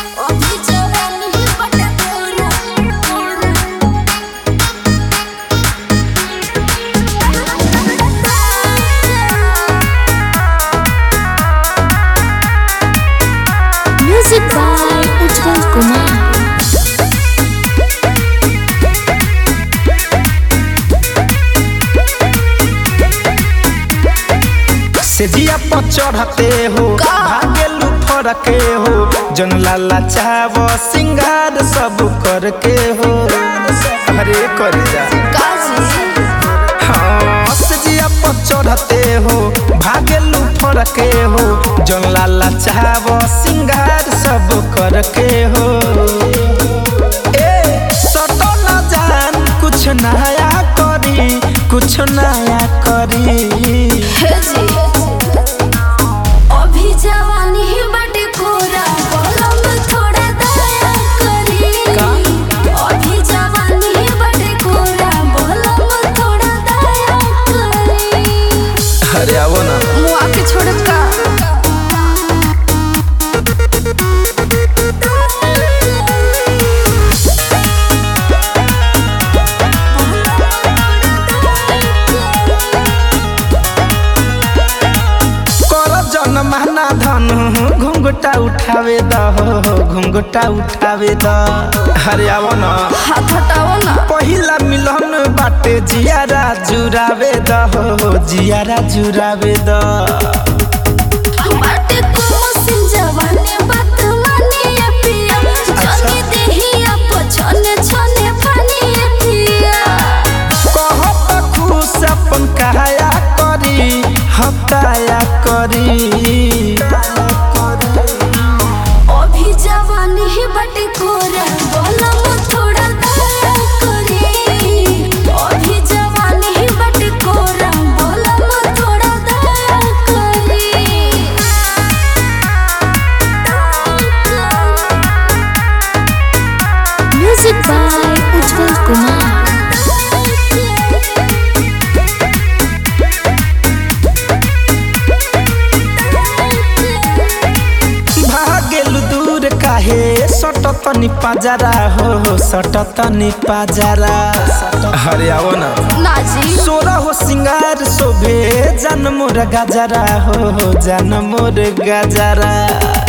अभी जवानी बटे पूरा म्यूजिक बाय उज्जवल कुमार से जिया पर चढ़ते हो भागेलू फरके हो जन लाला चाहब सिंगार सब करके हो अरे कर जा हाँ से जिया पर चढ़ते हो भागेलू फरके हो जन लाला चाहब सिंगार सब करके हो ए सटो न जान कुछ नया करी कुछ नया करी अभी जवानी बटे पूरा कलम थोड़ा दया करी अभी जवानी बटे पूरा कलम थोड़ा दया करी अरे आवो ना मुआ के छोड़ का कर जन महना धन घुंघटा उठावे द घुंघटा उठावे द अरे आवो ना हाथ हटाओ ना पहिला मिलन बाटे जियारा जुरावे द जियारा जुरावे द बाटे को मसिन जवानी बात माने ये पिया जल्दी देही आप छने छने पानी ये पिया कहत खुश अपन काया करी हताया करी अभी जवानी ही बटे कोरा बोलम थोड़ा दया करी अभी जवानी ही बटे कोरा बोलम थोड़ा दया करी म्यूजिक बाय उज्जवल कुमार भागेलु दूर काहे सट तनी पाजरा हो सट तनी पाजरा अरे आवो ना नाजी सोरा हो सिंगार शोभे जन मोर गजरा हो जन मोर गजरा